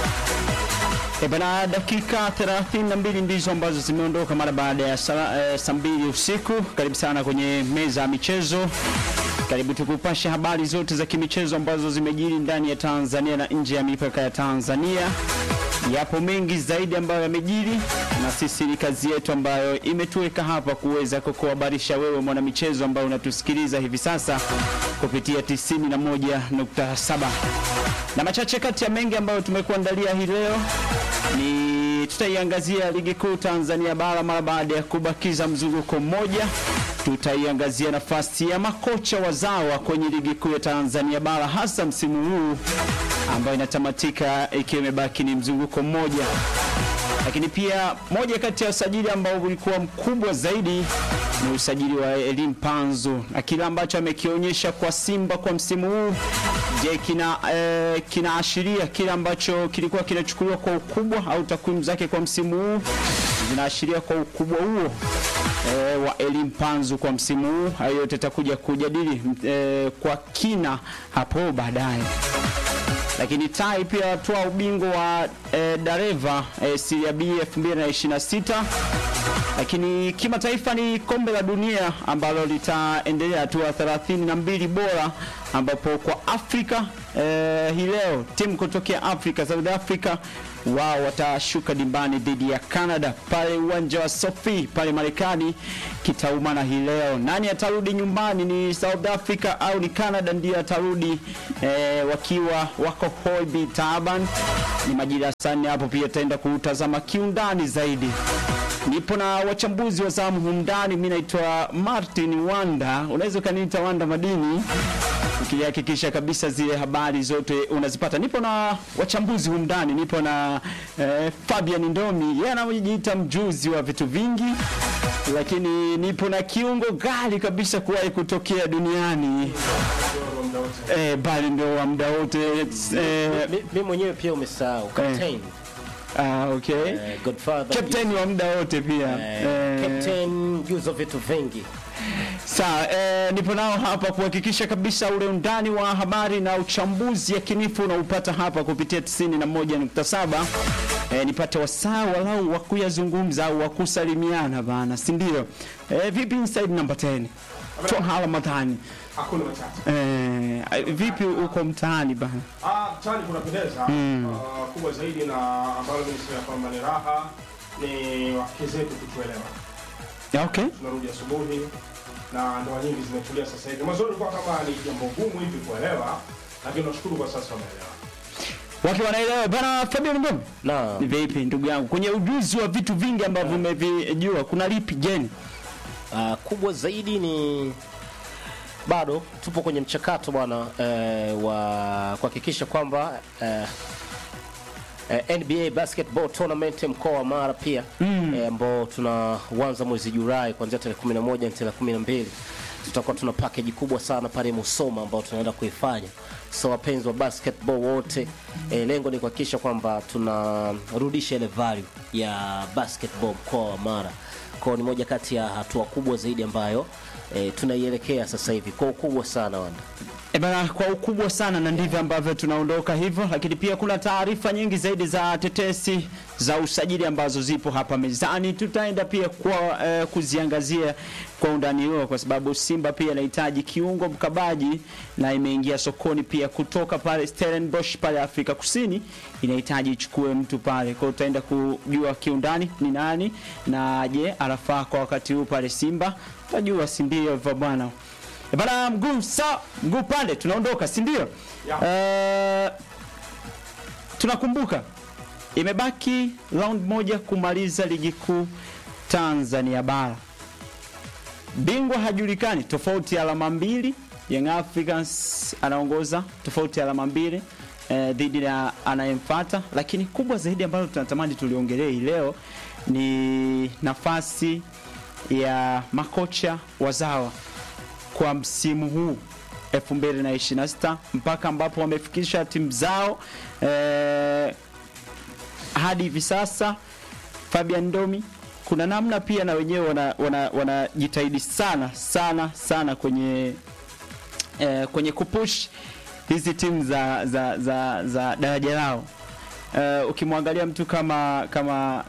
E bana, dakika 32 ndizo ambazo zimeondoka mara baada ya saa e, saa mbili usiku. Karibu sana kwenye meza ya michezo, karibu tukupashe habari zote za kimichezo ambazo zimejiri ndani ya Tanzania na nje ya mipaka ya Tanzania. Yapo mengi zaidi ambayo yamejiri, na sisi ni kazi yetu ambayo imetuweka hapa kuweza kukuhabarisha wewe mwanamichezo ambayo unatusikiliza hivi sasa kupitia 91.7 na machache kati ya mengi ambayo tumekuandalia hii leo ni tutaiangazia ligi kuu Tanzania bara mara baada ya kubakiza mzunguko mmoja. Tutaiangazia nafasi ya makocha wazawa kwenye ligi kuu ya Tanzania bara hasa msimu huu ambayo inatamatika ikiwa imebaki ni mzunguko mmoja. Lakini pia moja kati ya usajili ambao ulikuwa mkubwa zaidi ni usajili wa Elim Panzu na kile ambacho amekionyesha kwa Simba kwa msimu huu. Je, kina eh, kinaashiria kile ambacho kilikuwa kinachukuliwa kwa ukubwa au takwimu zake kwa msimu huu zinaashiria kwa ukubwa huo eh, wa Elim Panzu kwa msimu huu? Hayo yote tutakuja kujadili eh, kwa kina hapo baadaye lakini Tai pia atoa ubingwa wa e, Dareva e, Serie B 2026. Lakini kimataifa ni kombe la dunia ambalo litaendelea hatua 32 bora, ambapo kwa Afrika e, hii leo timu kutokea Afrika, South Africa wao watashuka dimbani dhidi ya Canada pale uwanja wa Sophie pale Marekani. Kitaumana hii leo, nani atarudi nyumbani? Ni South Africa au ni Canada ndiyo atarudi e, wakiwa wako Holby Taban? Ni majira sana hapo, pia taenda kutazama kiundani zaidi. Nipo na wachambuzi wa zamu humndani. Mimi naitwa Martin Wanda, unaweza ukaniita Wanda Madini ukihakikisha kabisa zile habari zote unazipata. Nipo na wachambuzi humndani, nipo na eh, Fabian Ndomi, yeye anajiita mjuzi wa vitu vingi, lakini nipo na kiungo gali kabisa kuwahi kutokea duniani eh, bali ndio wa muda wote eh, Mimi mwenyewe pia umesahau captain. ah, okay. Eh, Godfather. Captain wa muda wote pia Eh, eh, captain juzo vitu vingi. Sawa, eh, nipo nao hapa kuhakikisha kabisa ule undani wa habari na uchambuzi yakinifu unaupata hapa kupitia 91.7. Eh, nipate wasaa walau wa kuyazungumza au wa kusalimiana bana, si ndio? Eh, vipi inside number 10? Twahala matani. Hakuna matatu. Eh, vipi uko mtaani bana? Ah, mtaani kunapendeza. Ah, kubwa zaidi na ambalo mimi nisema kwamba ni raha ni wake zetu kutuelewa. Ya, okay. Tunarudi asubuhi na ndoa nyingi zimetulia sasa hivi. Mwanzo ilikuwa kama ni jambo gumu hivi kuelewa, lakini tunashukuru kwa sasa wameelewa. Watu wanaelewa bana. Fabian Ngome, Na ni vipi ndugu yangu kwenye ujuzi wa vitu vingi ambavyo umevijua, kuna lipi geni? uh, kubwa zaidi ni bado tupo kwenye mchakato bwana eh, wa kuhakikisha kwamba eh, eh, NBA basketball tournament mkoa wa Mara pia eh, ambao tunaanza mwezi Julai kuanzia tarehe 11 na tarehe 12 tutakuwa tuna package kubwa sana pale Musoma ambao tunaenda kuifanya. So wapenzi wa basketball wote eh, lengo ni kuhakikisha kwamba tunarudisha ile value ya basketball mkoa wa Mara. Kwa ni moja kati ya hatua kubwa zaidi ambayo eh, tunaielekea sasa hivi kwa ukubwa sana wanda. E bana, kwa ukubwa sana na ndivyo ambavyo tunaondoka hivyo, lakini pia kuna taarifa nyingi zaidi za tetesi za usajili ambazo zipo hapa mezani. Tutaenda pia kwa eh, kuziangazia kwa undani huo, kwa sababu Simba pia inahitaji kiungo mkabaji na imeingia sokoni pia kutoka pale Stellenbosch pale Afrika Kusini, inahitaji ichukue mtu pale. Kwa hiyo tutaenda kujua kiundani ni nani na je, anafaa kwa wakati huu pale Simba, tutajua, si ndio hivyo bwana. E bana, mguu sa mguu pande, tunaondoka si ndio? Eh, tunakumbuka imebaki round moja kumaliza ligi kuu Tanzania bara. Bingwa hajulikani, tofauti ya alama mbili. Young Africans anaongoza tofauti ya alama mbili eh, dhidi ya anayemfuata, lakini kubwa zaidi ambalo tunatamani tuliongelee hii leo ni nafasi ya makocha wazawa kwa msimu huu 2026 mpaka ambapo wamefikisha timu zao eh, hadi hivi sasa. Fabian Ndomi, kuna namna pia na wenyewe wanajitahidi wana, wanajitahidi sana sana sana kwenye eh, kwenye kupush hizi timu za, za, za, za daraja lao uh, ukimwangalia mtu kama kama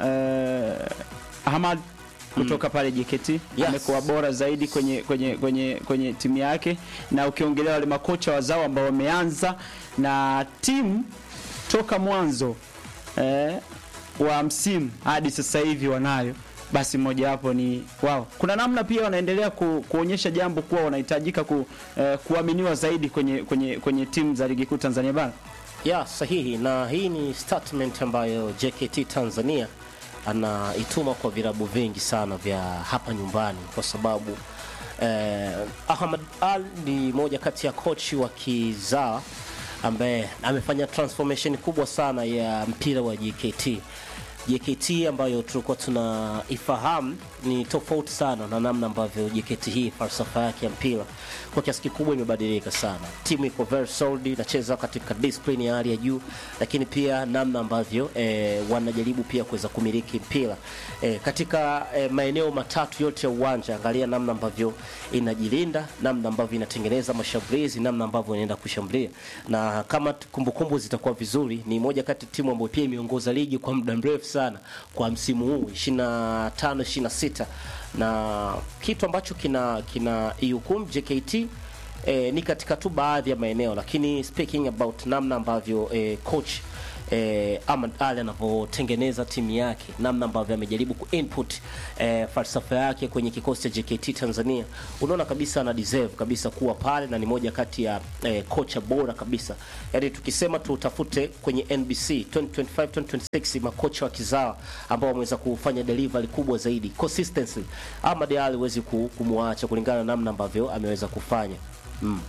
uh, Ahmad kutoka pale JKT Yes. amekuwa bora zaidi kwenye kwenye kwenye kwenye timu yake, na ukiongelea wale makocha wazao ambao wameanza na timu toka mwanzo eh, wa msimu hadi sasa hivi wanayo basi mmojawapo ni wao. Kuna namna pia wanaendelea ku, kuonyesha jambo kuwa wanahitajika ku, eh, kuaminiwa zaidi kwenye kwenye kwenye timu za ligi kuu Tanzania bara. ya sahihi, na hii ni statement ambayo JKT Tanzania anaituma kwa virabu vingi sana vya hapa nyumbani, kwa sababu eh, Ahmad Al ni moja kati ya kochi wa kizaa ambaye amefanya transformation kubwa sana ya mpira wa JKT. JKT ambayo tulikuwa tunaifahamu ni tofauti sana na namna ambavyo JKT hii falsafa yake ya mpira kwa kiasi kikubwa imebadilika sana. Timu iko very solid, inacheza katika discipline ya hali ya juu, lakini pia namna ambavyo eh, wanajaribu pia kuweza kumiliki mpira eh, katika eh, maeneo matatu yote ya uwanja. Angalia namna ambavyo inajilinda, namna ambavyo inatengeneza mashambulizi, namna ambavyo inaenda kushambulia, na kama t- kumbukumbu zitakuwa vizuri, ni moja kati ya timu ambayo pia imeongoza ligi kwa muda mrefu sana kwa msimu huu 25 26 na kitu ambacho kina kina ihukumu JKT eh, ni katika tu baadhi ya maeneo, lakini speaking about namna ambavyo eh, coach eh, Ahmad Ali anavyotengeneza timu yake, namna ambavyo amejaribu kuinput eh, falsafa yake kwenye kikosi cha JKT Tanzania, unaona kabisa ana deserve kabisa kuwa pale na ni moja kati ya eh, kocha bora kabisa. Yaani tukisema tutafute kwenye NBC 2025 2026 makocha wa kizawa ambao wameweza kufanya delivery kubwa zaidi consistency, Ahmad Ali huwezi ku- kumwacha kulingana na namna ambavyo ameweza kufanya mm.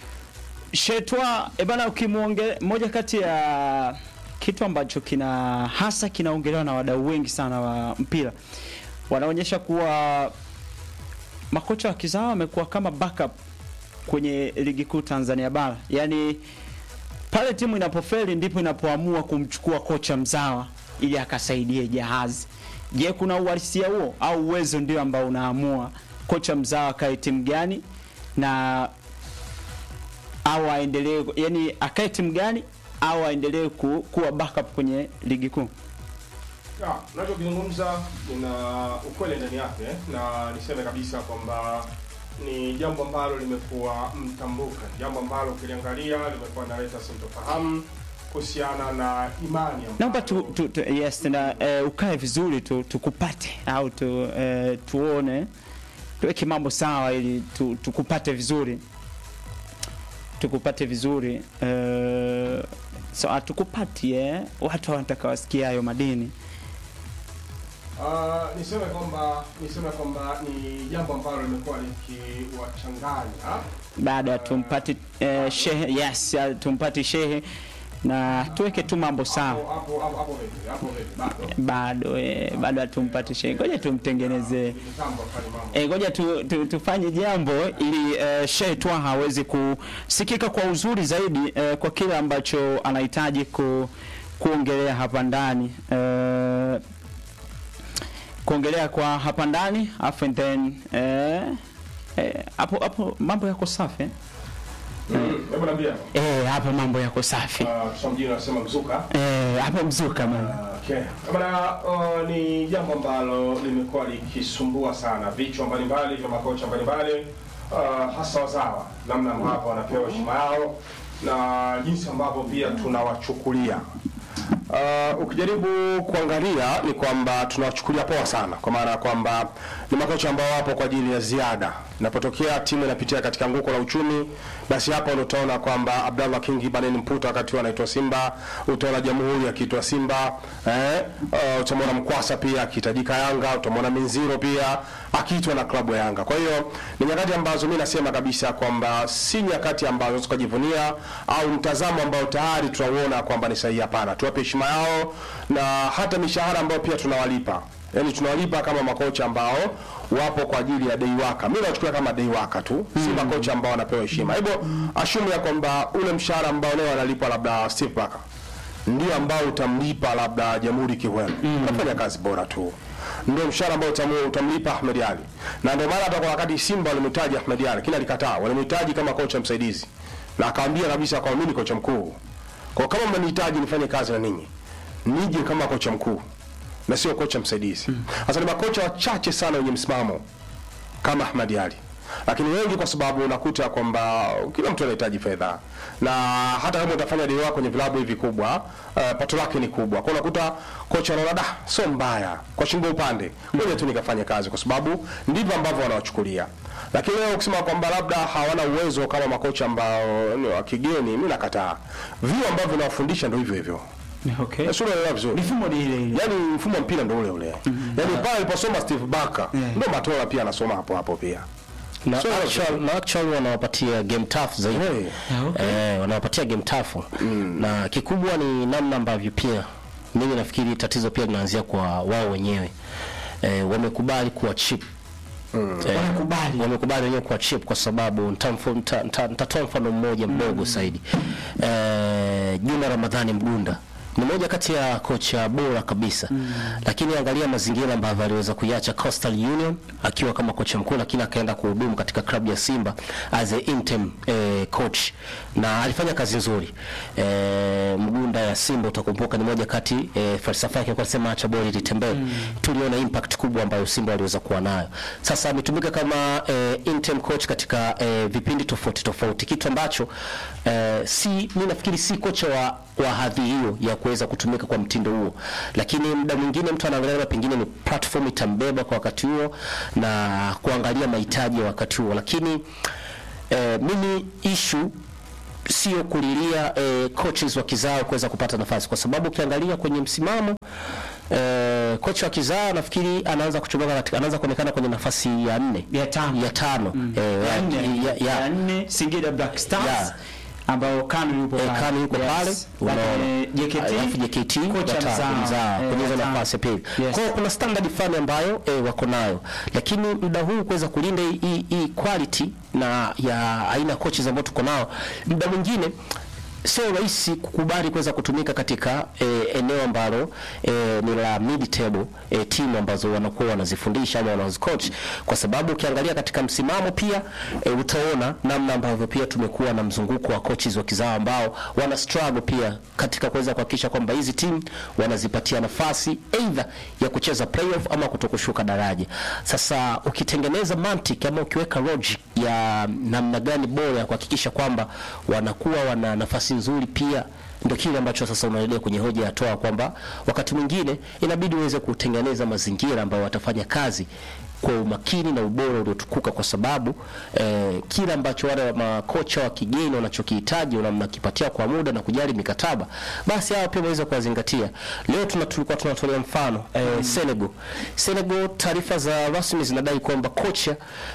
Shetwa e bana, ukimuonge moja kati ya kitu ambacho kina hasa kinaongelewa na wadau wengi sana wa mpira, wanaonyesha kuwa makocha wa kizawa wamekuwa kama backup kwenye ligi kuu Tanzania bara, yaani pale timu inapofeli ndipo inapoamua kumchukua kocha mzawa ili akasaidie jahazi. Je, kuna uhalisia huo au uwezo ndio ambao unaamua kocha mzawa akae timu gani na au aendelee yani akae timu gani au aendelee ku, kuwa backup kwenye ligi kuu? Ya, unachokizungumza ina ukweli ndani yake na niseme kabisa kwamba ni jambo ambalo limekuwa mtambuka, jambo ambalo ukiliangalia limekuwa naleta sintofahamu kuhusiana na imani ambayo- Naomba tu, tu, tu, yes, na eh, ukae vizuri tu tukupate au tu, eh, tuone tuweke mambo sawa ili tu, tukupate vizuri tukupate vizuri eh, so hatukupati eh, watu wanataka wasikie hayo madini Ah, niseme kwamba niseme kwamba ni jambo ambalo limekuwa likiwachanganya baada ya tumpati eh, shehe yes, ya tumpati shehe na tuweke tu mambo sawa hapo hapo hapo hapo vipi hapo vipi bado bado eh, bado hatumpati shehe, ngoja tumtengenezee ni kitambo afanye mambo E, ngoja tu, tu, tufanye jambo ili uh, Sheikh Twaha aweze kusikika kwa uzuri zaidi uh, kwa kile ambacho anahitaji ku, kuongelea hapa ndani uh, kuongelea kwa hapa ndani afu and then eh, eh, hapo hapo mambo yako safi eh? Mm, hebu niambia Eh, hapo mambo yako safi Ah, kwa mjini anasema mzuka eh, hapo mzuka bana Okay. Bana, uh, ni jambo ambalo limekuwa likisumbua sana vichwa mbalimbali vya makocha mbalimbali uh, hasa wazawa, namna ambavyo wanapewa heshima yao na jinsi ambavyo pia tunawachukulia. Uh, ukijaribu kuangalia ni kwamba tunawachukulia poa sana, kwa maana ya kwamba ni makocha ambao wapo kwa ajili ya ziada. Inapotokea timu inapitia katika anguko la uchumi, basi hapa ndio utaona kwamba Abdallah Kingi Baneni Mputa wakati huo anaitwa Simba, utaona Jamhuri akiitwa Simba, eh, uh, utamwona Mkwasa pia akihitajika Yanga, utamwona Minziro pia akiitwa na klabu ya Yanga. Kwa hiyo ni nyakati ambazo mi nasema kabisa kwamba si nyakati ambazo tukajivunia au mtazamo ambao tayari tunauona kwamba ni sahihi. Hapana, tuwape heshima yao na hata mishahara ambayo pia tunawalipa yaani tunawalipa kama makocha ambao wapo kwa ajili ya deiwaka. Mimi nachukulia kama deiwaka tu, si makocha ambao wanapewa heshima. Hivyo ashumu ya kwamba ule mshahara ambao leo analipwa labda Steve Barker ndio ambao utamlipa labda Jamhuri Kiwemo, anafanya kazi bora tu ndio mshahara ambao utamu- utamlipa Ahmed Ali, na ndio maana hata kwa wakati Simba walimhitaji Ahmed Ali, lakini alikataa. Walimhitaji kama kocha msaidizi, na akawaambia kabisa kwamba mimi ni kocha mkuu, kwa kama mnanihitaji nifanye kazi na ninyi nije kama kocha mkuu na sio kocha msaidizi. Sasa ni makocha wachache sana wenye msimamo kama Ahmad Ali, lakini wengi kwa sababu unakuta kwamba kila mtu anahitaji fedha, na hata kama utafanya dili wako kwenye vilabu hivi kubwa uh, pato lake ni kubwa, kwa unakuta kocha anaona da, sio mbaya kwa shingo upande, ngoja tu nikafanye kazi, kwa sababu ndivyo ambavyo wanawachukulia. Lakini leo ukisema kwamba labda hawana uwezo kama makocha ambao ni wa kigeni, mimi nakataa. Vio ambavyo vinawafundisha ndio hivyo hivyo, Okay. sio unaelewa vizuri Mifumo ni ile ile. Yaani mfumo wa mpira ndio ule ule. Yaani pale aliposoma Steve Barker ndio Matola pia anasoma hapo hapo pia. na So, actual, na actual wanawapatia game tough zaidi Hey. Yeah, okay. eh, wanawapatia game tough na kikubwa ni namna ambavyo pia mimi nafikiri tatizo pia linaanzia kwa wao wenyewe eh, wamekubali kuwa cheap Eh, Wanakubali. wamekubali wenyewe kuwa cheap kwa sababu nitamfo- nita- nita- nitatoa mfano mmoja mdogo zaidi eh, Juma Ramadhani Mgunda ni moja kati ya kocha bora kabisa lakini angalia mazingira ambavyo aliweza kuiacha Coastal Union akiwa kama kocha mkuu, lakini akaenda kuhudumu katika klabu ya Simba as a interim eh, coach na alifanya kazi nzuri eh, Mgunda ya Simba utakumbuka ni moja kati eh, falsafa yake kwa kusema acha boli litembee. Tuliona impact kubwa ambayo Simba waliweza kuwa nayo. Sasa ametumika kama eh, interim coach katika eh, vipindi tofauti tofauti, kitu ambacho eh, si mimi nafikiri si kocha wa, wa hadhi hiyo ya kuweza kutumika kwa mtindo huo, lakini muda mwingine mtu anaangalia labda pengine ni platform itambeba kwa wakati huo na kuangalia mahitaji ya wakati huo, lakini eh, mimi issue sio kulilia eh, coaches wa kizao kuweza kupata nafasi, kwa sababu ukiangalia kwenye msimamo eh, kocha wa kizao nafikiri anaanza kuchomoka katika, anaanza kuonekana kwenye nafasi ya nne Ya tano. ya tano eh, Ya nne. ya, ya, Ya nne Singida Black Stars Ya. ambao Kanu yupo Eh, pale. Kanu yuko pale, Yes. unaona. Lakini JKT Alafu JKT kocha watatu, mzao. mzao, Eh, kwenye hizo watano. nafasi ya pili. Yes. Kwa hiyo kuna standard fulani ambayo eh, wako nayo, lakini muda huu kuweza kulinda hii- hii hii quality na ya aina ya coaches ambao tuko nao, muda mwingine sio rahisi kukubali kuweza kutumika katika eh, eneo ambalo eh, ni la mid table eh, timu ambazo wanakuwa wanazifundisha ama wanazicoach, kwa sababu ukiangalia katika msimamo pia eh, utaona namna ambavyo pia tumekuwa na mzunguko wa coaches wa kizao ambao wana struggle pia katika kuweza kuhakikisha kwamba hizi timu wanazipatia nafasi either ya kucheza playoff ama kutokushuka daraja. Sasa ukitengeneza mantiki ama ukiweka logic ya namna gani bora ya kuhakikisha kwamba wanakuwa wana nafasi nzuri pia ndio kile ambacho sasa unaelekea kwenye hoja ya toa kwamba wakati mwingine inabidi uweze kutengeneza mazingira ambayo watafanya kazi kwa umakini na ubora uliotukuka, kwa sababu eh, kile ambacho wale makocha wa kigeni wanachokihitaji na mnakipatia kwa muda na kujali mikataba, basi hawa pia waweza kuwazingatia. Leo tuna tulikuwa tunatolea mfano eh, Senegal. Senegal, taarifa za rasmi zinadai kwamba kocha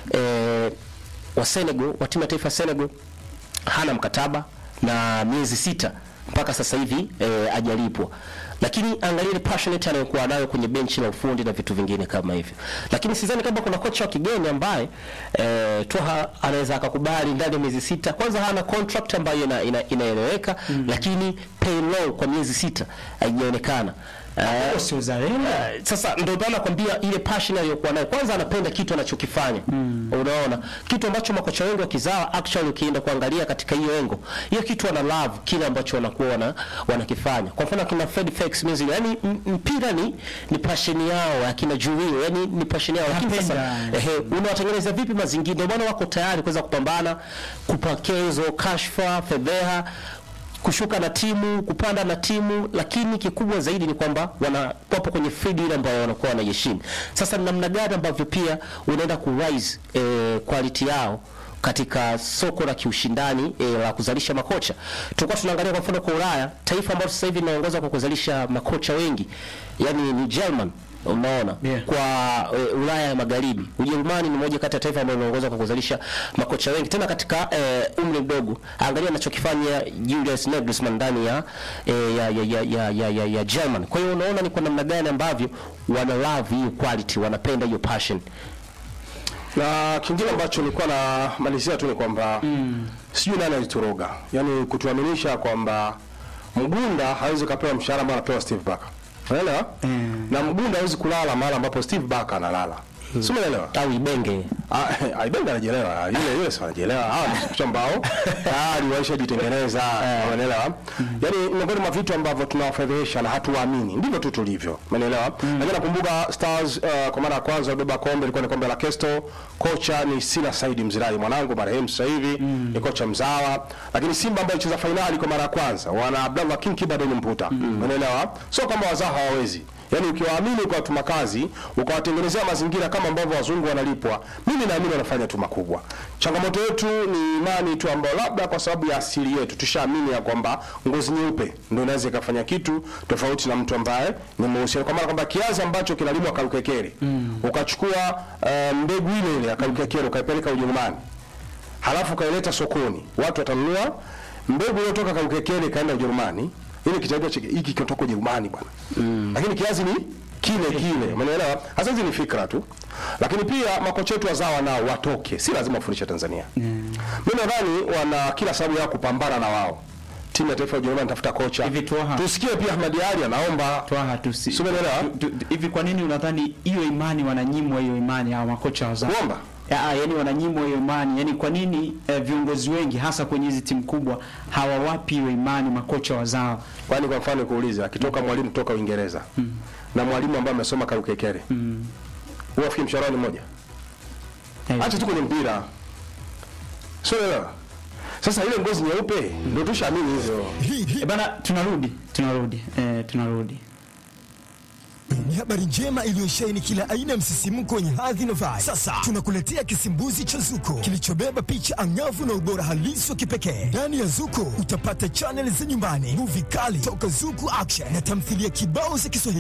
eh, wa Senegal wa timu ya taifa ya Senegal hana mkataba na miezi sita mpaka sasa hivi eh, ajalipwa, lakini angalia ile passionate anayokuwa nayo kwenye benchi la ufundi na vitu vingine kama hivyo. Lakini sidhani kama kuna kocha wa kigeni ambaye eh, Toha anaweza akakubali ndani ya miezi sita. Kwanza hana contract ambayo ina, ina, inaeleweka lakini pay low kwa miezi sita haijaonekana. Eh, Huo si uzalendo. Eh, sasa ndio maana nakwambia ile passion aliyokuwa nayo, kwanza anapenda kitu anachokifanya unaona, kitu ambacho makocha wengi wakizawa, actually ukienda kuangalia katika hiyo engo, hiyo kitu wana love kile ambacho wanakuwa wana, wanakifanya. Kwa mfano kina Fred Felix Mizili, yani mpira ni ni passion yao, akina Jurio, yani ni passion yao, lakini sasa Napenda. ehe, unawatengeneza vipi mazingira? Ndio maana wako tayari kuweza kupambana, kupokea hizo kashfa, fedheha kushuka na timu kupanda na timu, lakini kikubwa zaidi ni kwamba wana wapo kwenye field ile ambayo wanakuwa wanaiheshimu. Sasa ni namna gani ambavyo pia unaenda ku rise eh, quality yao katika soko la kiushindani eh, la kuzalisha makocha. Tulikuwa tunaangalia kwa mfano kwa Ulaya, taifa ambalo sasa hivi linaongoza kwa kuzalisha makocha wengi, yani ni German unaona Yeah. kwa e, Ulaya ya Magharibi. Ujerumani ni moja kati ya taifa ambalo linaongoza kwa kuzalisha makocha wengi tena katika e, umri mdogo. Angalia anachokifanya Julius Nagelsmann ndani ya, e, ya, ya, ya, ya, ya, ya, ya German. Kwa hiyo unaona ni kwa namna gani ambavyo wana love hiyo quality, wanapenda hiyo passion. na kingine ambacho nilikuwa na malizia tu ni kwamba sijui nani alitoroga, yaani kutuaminisha kwamba Mgunda hawezi kapewa mshahara ambao anapewa Steve Barker, unaelewa? Mm. Na Mgunda hawezi kulala mahali ambapo Steve Barker analala. si umeelewa au ibenge Ah, Aibenga anajielewa yule yule si anajielewa hawa ni kitu ambao tayari waishajitengeneza unaelewa yani miongoni mwa vitu ambavyo tunawafedhehesha na hatuwaamini ndivyo tu tulivyo umeelewa lakini nakumbuka Stars uh, kwa mara ya kwanza wabeba kombe ilikuwa ni kombe la Kesto kocha ni Sina Saidi Mzirai mwanangu marehemu sasa hivi ni kocha mzawa lakini Simba ambayo ilicheza fainali kwa mara ya kwanza wana Abdallah King Kibado ni mputa umeelewa sio kwamba wazao hawawezi Yaani ukiwaamini ukawatuma kazi, ukawatengenezea mazingira kama ambavyo wazungu wanalipwa, mimi naamini wanafanya tu makubwa. Changamoto yetu ni imani tu ambayo labda kwa sababu ya asili yetu tushaamini ya kwamba ngozi nyeupe ndio inaweza ikafanya kitu tofauti na mtu ambaye ni mweusi. Kwa maana kwamba kiazi ambacho kinalimwa Kalukekere ukachukua uh, mbegu ile ile ya Kalukekere ukaipeleka Ujerumani halafu ukaileta sokoni, watu watanunua mbegu iliyotoka Kalukekere ikaenda Ujerumani, ili kitaitwa chiki- hiki kitoka Ujerumani bwana lakini kiazi ni kile kile, umeelewa? Hasa hizi ni fikra tu, lakini pia makocha wetu wazawa nao watoke, si lazima wafundishe Tanzania. Mimi nadhani wana kila sababu ya kupambana na wao. Timu ya taifa ya Ujerumani tafuta kocha, Hivi Twaha. tusikie pia Ahmad Ali anaomba Twaha tusi. Si umeelewa? tu- tu- Hivi kwa nini unadhani hiyo imani wananyimwa hiyo imani hawa makocha wazao? kuomba Ya, yani wananyimwa hiyo imani. Yani kwa nini eh, viongozi wengi hasa kwenye hizi timu kubwa hawawapi hiyo imani makocha wazao? Kwani kwa mfano kuuliza, akitoka mwalimu kutoka Uingereza na mwalimu ambaye amesoma Kalukekere, huwa afikiri mshahara ni mmoja? Eh, Acha tu kwenye mpira, sio elewa. Sasa ile ngozi nyeupe ndio tushaamini hizo. Hii hii eh, bana tunarudi tunarudi eh, tunarudi ni habari njema iliyosheheni kila aina ya msisimko wenye hadhi na vibe. Sasa tunakuletea kisimbuzi cha Zuko kilichobeba picha angavu na ubora halisi wa kipekee. Ndani ya Zuko utapata chaneli za nyumbani, movie kali toka Zuku Action na tamthilia kibao za Kiswahili